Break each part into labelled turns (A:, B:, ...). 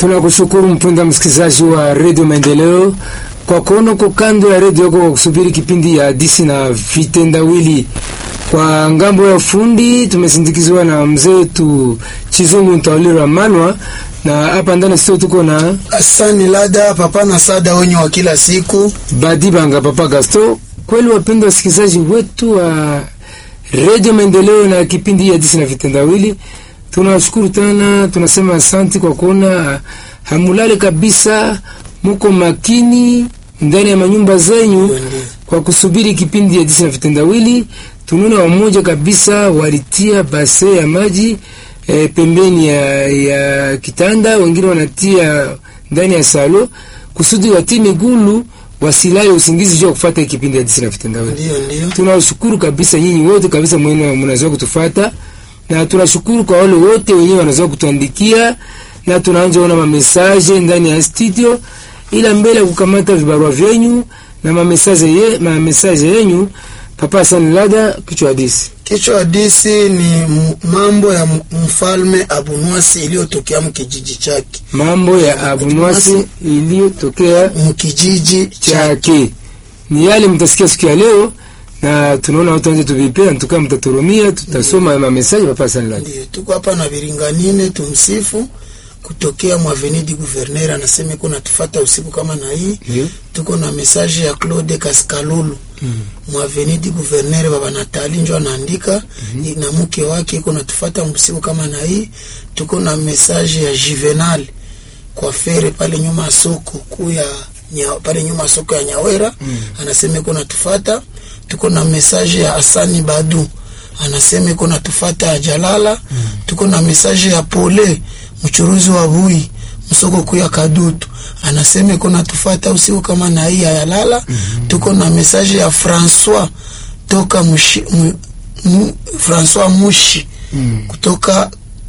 A: Tunakushukuru mpenda msikilizaji wa redio Maendeleo kwa kuona uko kando ya redio yako kwa kusubiri kipindi ya hadisi na vitendawili. Kwa ngambo ya fundi tumesindikizwa na mzee wetu Chizungu Ntawalira Manwa, na hapa ndani sio tuko na
B: Asani Lada papa na sada wenye wa kila siku.
A: Badi Banga Papa Gasto. Kweli wapendwa wasikilizaji wetu wa redio Maendeleo na kipindi ya hadisi na vitendawili, tunawashukuru tena, tunasema asanti kwa kuona hamulale kabisa, muko makini ndani ya manyumba zenyu kwa kusubiri kipindi ya hadisi na vitendawili. Tunaona wamoja kabisa walitia base ya maji e, pembeni ya, ya kitanda, wengine wanatia ndani ya salo kusudi watie migulu wasilale usingizi juu ya kufuata kipindi ya hadisi na vitendawili.
B: Ndio ndio.
A: Tunawashukuru kabisa nyinyi wote kabisa mwenu mnazoea kutufata, na tunashukuru kwa wale wote wenyewe wanazoea kutuandikia, na tunaanza ona mamesaje ndani ya studio, ila mbele ya kukamata vibarua vyenyu na mamesaje ye, mamesaje yenyu. Papa Sani Lada, kichwa hadisi
B: Kichwa hadisi ni m- mambo ya m- mfalme Abunwasi iliyotokea mkijiji chake
A: mambo ya Abunwasi iliyotokea
B: mkijiji chake.
A: chake ni yale mtasikia siku ya leo, na tunaona watu wanje tuvipea ntukaa, mtaturumia, tutasoma mamesaje. Papa Sani Lada.
B: Ndio tuko hapa na Biringanine tumsifu kutokea Mwavenidi Guverner anasema iko natufata usiku kama na hii.
A: Ndio.
B: Tuko na message ya Claude Kaskalulu Mwavenidi Guverner baba Natali njo anaandika na mke wake iko natufata usiku kama na hii. Tuko na message ya Juvenal kwa fere pale nyuma ya soko kuu ya nya, pale nyuma ya soko ya Nyawera anasema iko natufata. Tuko na message ya Asani Badu anasema iko natufata ya Jalala. Tuko na message ya Pole mchuruzi wa bui msoko kuu ya Kadutu anasema iko natufata usiku kama na hii ya Lala. Tuko na message ya Francois toka mushi, mu, mu, Francois Mushi kutoka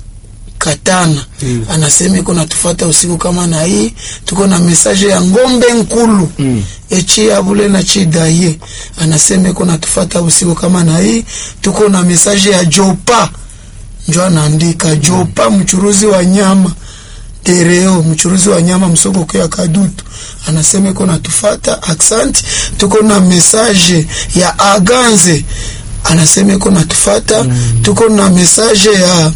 B: Katana
A: Mm.
B: anasema iko natufata usiku kama na hii. Tuko na mesaje ya ngombe nkulu
A: Mm.
B: echi abule na chidaye anasema iko natufata usiku kama na hii. Tuko na mesaje ya Jopa njo anaandika Jopa mchuruzi wa nyama Tereo mchuruzi wa nyama msoko kwa Kadutu anasema iko natufata aksanti. Tuko na mesaje ya Aganze anasema iko natufata. Tuko na mesaje ya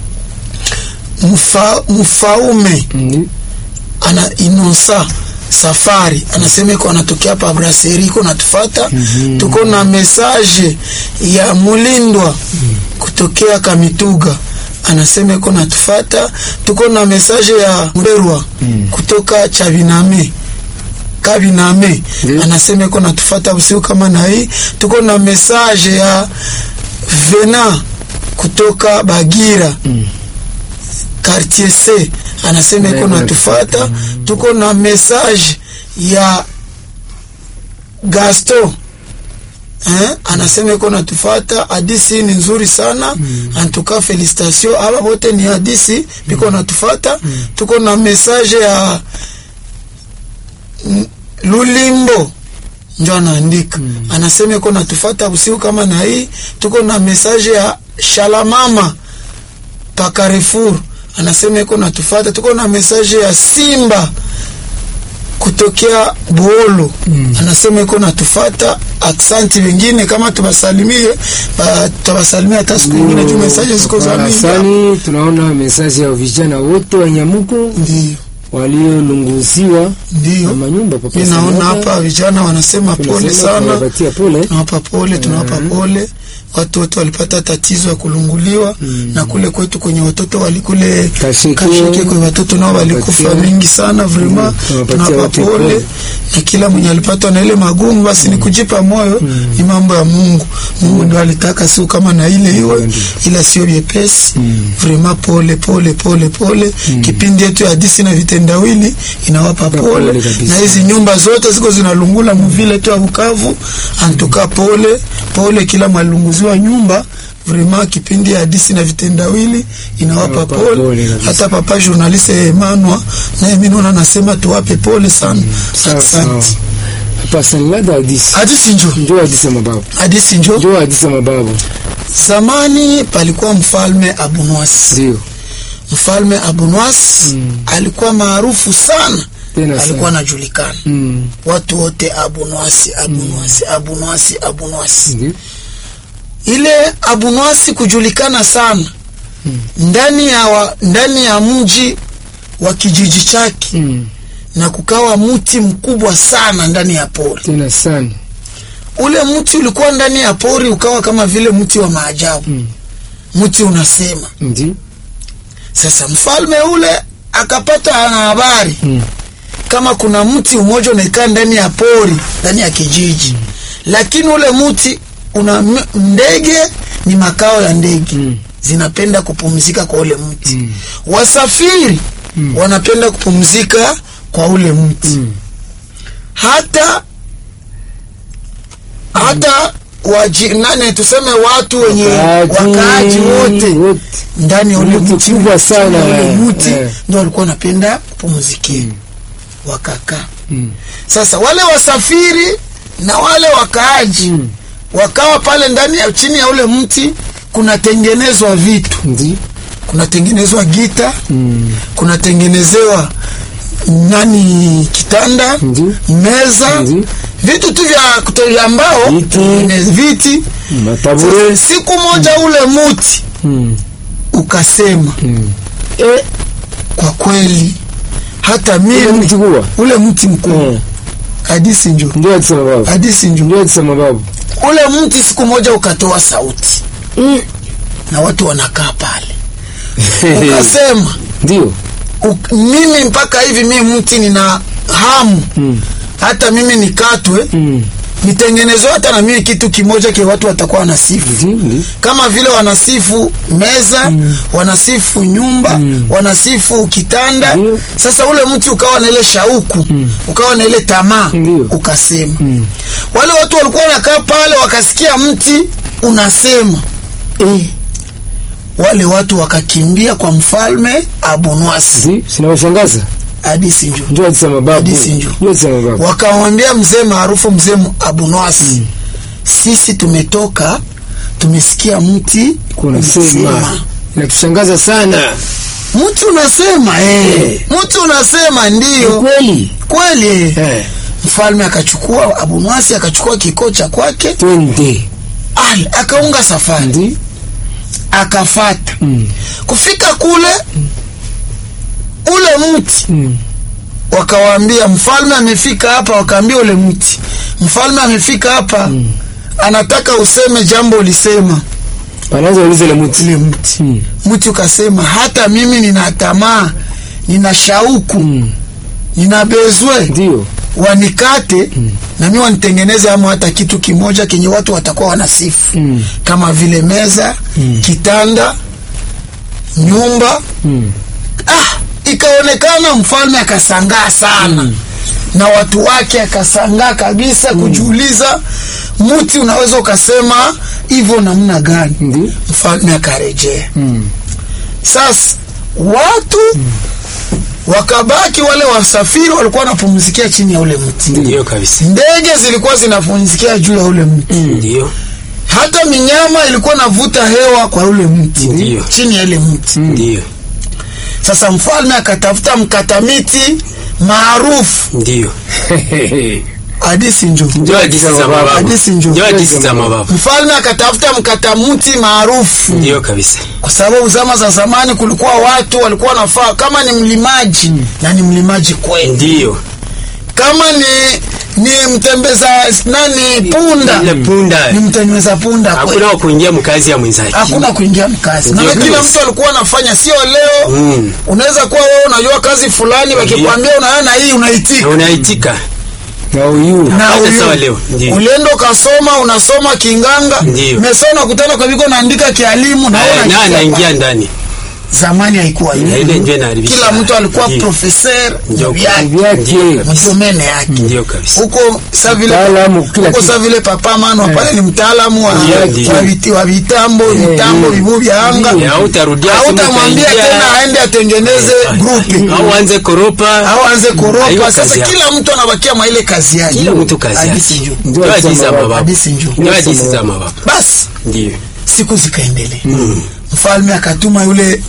B: mfa, mfaume
A: Mm.
B: ana inosa safari anasema iko anatokea hapa brasserie iko natufata. Tuko na mesaje ya mulindwa kutokea Kamituga anasema iko natufata. Tuko na mesaje ya Mberwa kutoka Chabiname Kabiname
A: Ndiyo.
B: anasema iko natufata usiku kama na hii. Tuko na mesaje ya Vena kutoka Bagira quartier C anasema iko
A: Ndio,
B: natufata. Tuko na message ya Gaston eh, anasema iko natufata. Hadisi ni nzuri sana antuka, felicitation aba bote ni hadisi biko natufata. Tuko na message ya mm, Lulimbo njo anaandika anasema iko natufata usiku kama na hii. Tuko na message ya Shalamama pa Carrefour anasema iko natufata. Tuko na message ya Simba kutokea Buolo anasema iko natufata. Aksanti wengine kama tubasalimie, ba- tutabasalimia hata siku nyingine juu message ziko za mingi.
A: Asani, tunaona mesaji ya vijana wote wa Nyamuko
B: Ndio,
A: waliolunguziwa na
B: ndio
A: manyumba. Papa
B: mi naona
A: Sani Lada,
B: hapa vijana wanasema pole
A: tunasema
B: sana,
A: tunawapatia pole.
B: tunawapa pole, tunawapa pole. Watu wote walipata tatizo ya kulunguliwa na kule kwetu kwenye watoto walikule
A: Kasheke.
B: kashike kwa watoto nao walikufa
A: Tunawapatia.
B: mingi sana vrema,
A: Mm, tunawapatia
B: tunawapa
A: wote
B: pole
A: pole.
B: na kila mwenye alipatwa na ile magumu, basi ni kujipa moyo, ni mambo ya Mungu. Mungu ndo alitaka siku kama na ile iwe,
A: Ndio.
B: ila sio vyepesi vrema. Pole pole pole pole. Kipindi yetu ya hadisi na vitendawili inawapa
A: Pole
B: pole,
A: kabisa.
B: na hizi nyumba zote ziko zinalungula muvile tu ya Bukavu, antuka pole pole, kila mwalunguziwa nyumba vrema. Kipindi ya hadisi na vitendawili inawapa
A: Inawapa
B: pole,
A: pole kabisa.
B: hata papa journaliste Emmanuel naye mimi naona nasema tuwape pole sana.
A: Sawa, sawa.
B: Asante.
A: Papa Sani Lada, hadisi
B: Hadisi njo
A: njoo, hadisi ya mababu,
B: hadisi njo
A: njoo hadisi ya mababu.
B: Zamani palikuwa mfalme Abunwasi.
A: Ndio
B: mfalme Abunwasi
A: Mm.
B: alikuwa maarufu sana
A: Tena
B: alikuwa
A: sana.
B: anajulikana
A: Mm.
B: watu wote Abunwasi Abunwasi Abunwasi Abunwasi
A: Ndio.
B: ile Abunwasi kujulikana sana ndani ya wa, ndani ya mji wa kijiji chake
A: Mm.
B: na kukawa mti mkubwa sana ndani ya pori.
A: Tena sana.
B: Ule mti ulikuwa ndani ya pori ukawa kama vile mti wa maajabu.
A: Mm.
B: Mti unasema.
A: Ndio.
B: Sasa mfalme ule akapata habari
A: Mm.
B: kama kuna mti umoja unakaa ndani ya pori ndani ya kijiji, lakini ule mti una m- ndege, ni makao ya ndege
A: Mm.
B: zinapenda kupumzika kwa ule mti
A: Mm.
B: wasafiri
A: Mm.
B: wanapenda kupumzika kwa ule mti
A: Mm.
B: hata hata waji, nane tuseme watu wenye wakaaji wote
A: wote.
B: ndani ya ule
A: Mti
B: mti
A: kubwa sana,
B: chini ya ule
A: eh,
B: mti
A: eh.
B: ndio walikuwa wanapenda kupumzikia wakakaa
A: Mm.
B: sasa wale wasafiri na wale wakaaji
A: Mm.
B: wakawa pale ndani ya chini ya ule mti kunatengenezwa vitu
A: Ndio.
B: kunatengenezwa gita
A: Mm.
B: kunatengenezewa nani kitanda
A: Ndio.
B: meza
A: Ndio.
B: vitu tu vya kuto- vya mbao
A: Viti.
B: eh, viti
A: Matabure.
B: siku moja ule muti
A: Mm.
B: ukasema
A: Mm.
B: e, kwa kweli hata
A: Ile
B: mimi
A: mti kubwa.
B: ule mti mkubwa
A: Eh.
B: hadisi njo
A: Ndio alisema babu.
B: hadisi njo
A: Ndio alisema babu.
B: ule mti siku moja ukatoa sauti na watu wanakaa pale ukasema
A: Ndio.
B: uk- mimi mpaka hivi mimi mti nina hamu
A: Mm.
B: hata mimi nikatwe
A: Mm.
B: nitengenezwe hata na mimi kitu kimoja ke watu watakuwa wanasifu
A: Ndio. Ndio.
B: kama vile wanasifu meza wanasifu nyumba wanasifu kitanda
A: Ndio.
B: sasa ule mti ukawa na ile shauku ukawa na ile tamaa
A: Ndio.
B: ukasema
A: Mm.
B: wale watu walikuwa wanakaa pale wakasikia mti unasema
A: Eh.
B: wale watu wakakimbia kwa mfalme Abunwasi
A: Ndio. Sinawashangaza.
B: hadisi njo
A: Ndio alisema babu.
B: Hadithi ndio.
A: Ndio alisema babu.
B: wakamwambia mzee maarufu mzee Abunwasi sisi tumetoka tumesikia mti
A: Kuna
B: unasema."
A: sema. Inatushangaza sana.
B: mti unasema eh. mti unasema ndio
A: Kweli.
B: kweli eh.
A: Eh.
B: mfalme akachukua Abunwasi akachukua kikoo cha kwake
A: Twende.
B: al akaunga safari
A: Ndio.
B: akafata
A: Mm.
B: kufika kule ule mti
A: Mm.
B: wakawaambia mfalme amefika hapa wakaambia ule mti mfalme amefika hapa anataka useme jambo ulisema
A: Wanaanza uliza ile mti.
B: ile mti
A: Mm.
B: mti ukasema hata mimi nina tamaa nina shauku
A: Mm.
B: nina bezwe
A: Ndio.
B: wanikate na mi wanitengeneze ama hata kitu kimoja kenye watu watakuwa wanasifu
A: Mm.
B: kama vile meza kitanda nyumba
A: Mm.
B: ah, ikaonekana mfalme akasangaa sana na watu wake akasangaa kabisa kujiuliza mti unaweza ukasema hivyo namna gani
A: Ndio.
B: mfalme akarejea
A: Mm.
B: sasa watu wakabaki wale wasafiri walikuwa wanapumzikia chini ya ule mti
C: Ndio kabisa.
B: ndege zilikuwa zinapumzikia juu ya ule mti
C: Ndio.
B: hata minyama ilikuwa navuta hewa kwa ule mti
C: Ndio.
B: chini ya ile mti
C: Ndio.
B: sasa mfalme akatafuta mkata miti maarufu
C: Ndio.
B: hadisi njo
C: Ndio hadithi za mababu.
B: Hadithi njo.
C: Ndio hadithi za mababu.
B: mfalme akatafuta mkata mti maarufu
C: Ndio kabisa.
B: kwa sababu zama za zamani kulikuwa watu walikuwa wanafaa kama ni mlimaji na ni mlimaji kweli
C: Ndio.
B: kama ni ni mtembeza nani punda
C: Ile punda.
B: ni mtembeza punda kweli
C: Hakuna wa kuingia mkazi ya mwenzake.
B: hakuna kuingia mkazi na
C: Ndio
B: kila
C: kabisa.
B: mtu alikuwa anafanya sio leo
C: Mm.
B: unaweza kuwa wewe unajua kazi fulani wakikwambia unaona hii
C: Na
B: unaitika
C: unaitika.
A: Na uyu.
B: na
C: Hata
B: uyu-
C: sawa leo. Ndio.
B: ulienda ukasoma unasoma kinganga
C: Ndio.
B: mesona kutana kwa viko naandika kialimu na wewe
C: Na
B: unakichapa.
C: anaingia ndani.
B: zamani haikuwa
C: Na
B: hivyo
C: ile ndio inaharibisha.
B: kila mtu alikuwa
C: Ndio.
B: profeser
C: Ndio.
B: vyake
A: Vyake.
B: mdomene yake
C: Ndio kabisa.
B: huko sa vile
A: Mtaalamu, kila
B: huko
A: kitu.
B: sa vile papa mano pale ni mtaalamu wa
C: Ndio, ndio.
B: wa viti- wa vitambo vitambo vivu vya anga
C: Ya hautarudia simu
B: hautamwambia
C: utaingia.
B: tena aende atengeneze grupi
C: Au anze koropa.
B: au anze
C: Haiko
B: koropa
C: kazi
B: sasa
C: yake.
B: kila mtu anabakia mwa ile kazi yake
C: Kila mtu kazi
B: Hadithi
C: yake.
B: njoo.
C: Ndio hadithi za mababu.
B: Hadithi njoo.
C: Ndio hadithi za mababu.
B: basi
C: Ndio.
B: siku zikaendelea mfalme akatuma yule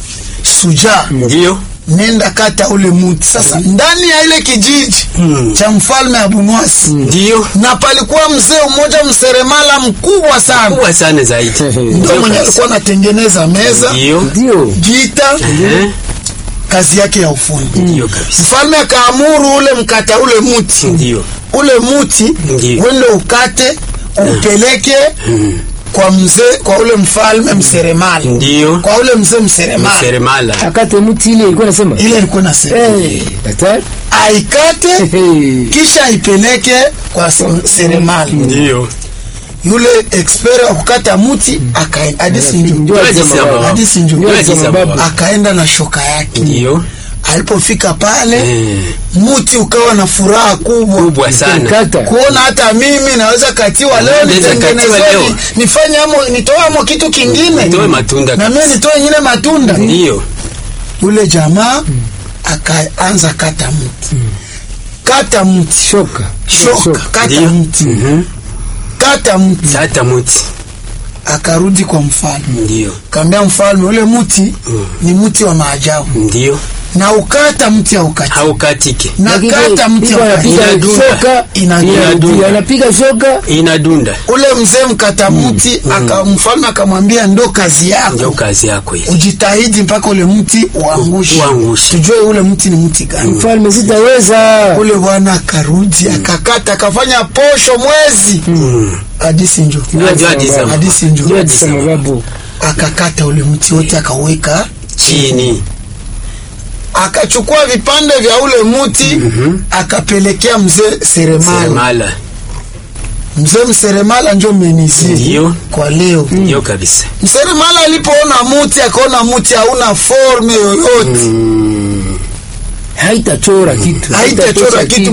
B: sujaa
C: Ndio.
B: nenda kata ule muti sasa ndani ya ile kijiji cha mfalme abunwasi
C: Ndio.
B: na palikuwa mzee mmoja mseremala mkubwa sana
C: Kubwa sana zaidi.
B: ndio
C: Ndio
B: mwenye
C: kabisa.
B: alikuwa anatengeneza meza
C: Ndio.
A: ndio
B: gita
C: Eh,
B: kazi yake ya ufundi
C: Ndio kabisa.
B: mfalme akaamuru ule mkata ule muti
C: Ndio.
B: ule muti
C: Ndio.
B: wende ukate upeleke kwa mzee kwa ule mfalme mseremala
C: Ndio.
B: kwa ule mzee mseremala
C: Seremala.
A: akate mti ile ilikuwa nasema
B: ile ilikuwa nasema
A: Eh, daktari
B: aikate
A: Hey.
B: kisha aipeleke kwa se- seremala
C: Ndio.
B: yule expert wa kukata muti akaenda hadisi
A: Ndio
B: njoo
C: Ndio
A: alisema
C: alisema
A: baba.
C: baba.
B: hadisi njoo
C: Ndio
A: alisema
C: alisema
A: baba.
C: baba.
B: akaenda na shoka yake
C: Ndio.
B: alipofika pale
C: Eh,
B: muti ukawa na furaha kubwa
C: Kubwa sana.
A: Kata.
B: kuona hata mimi naweza katiwa leo
C: Naweza katiwa
B: nitengenezwe
C: leo.
B: ni- nifanye amo nitoe amo kitu kingine
C: Nitoe matunda
B: na mimi
C: kabisa.
B: nitoe nyingine matunda
C: Ndio.
B: yule jamaa akaanza kata mti kata mti
A: shoka
B: shoka kata
C: Ndio.
B: mti
C: Mhm.
B: kata mti
C: Sata muti.
B: akarudi kwa mfalme
C: Ndio.
B: kaambia mfalme ule mti ni mti wa maajabu
C: Ndio.
B: na ukata mti haukati
C: Haukatike.
B: na
A: Lakini
B: kata mti
A: iko
B: haukati
A: anapiga
C: Inadunda.
A: shoka
B: Inadunda.
A: inadunda. anapiga shoka
C: Inadunda.
B: ule mzee mkata mti aka mfalme akamwambia ndo kazi
C: Ndio
B: yako
C: kazi yako hiyo.
B: ujitahidi mpaka ule mti uangushe
C: Uangushe.
B: tujue ule mti ni mti gani
A: mfalme sitaweza
B: ule bwana akarudi akakata akafanya posho mwezi hadisi njo
C: Ndio alisema.
B: hadisi njo
A: ndio alisema babu
B: akakata ule mti wote akaweka
C: Chini.
B: akachukua vipande vya ule mti akapelekea mzee seremala
C: Seremala.
B: mzee mseremala njo menizie
C: Ndio.
B: kwa leo
C: Ndio kabisa.
B: mseremala alipoona muti akaona muti hauna forme yoyote
A: haitachora kitu
B: haitachora kitu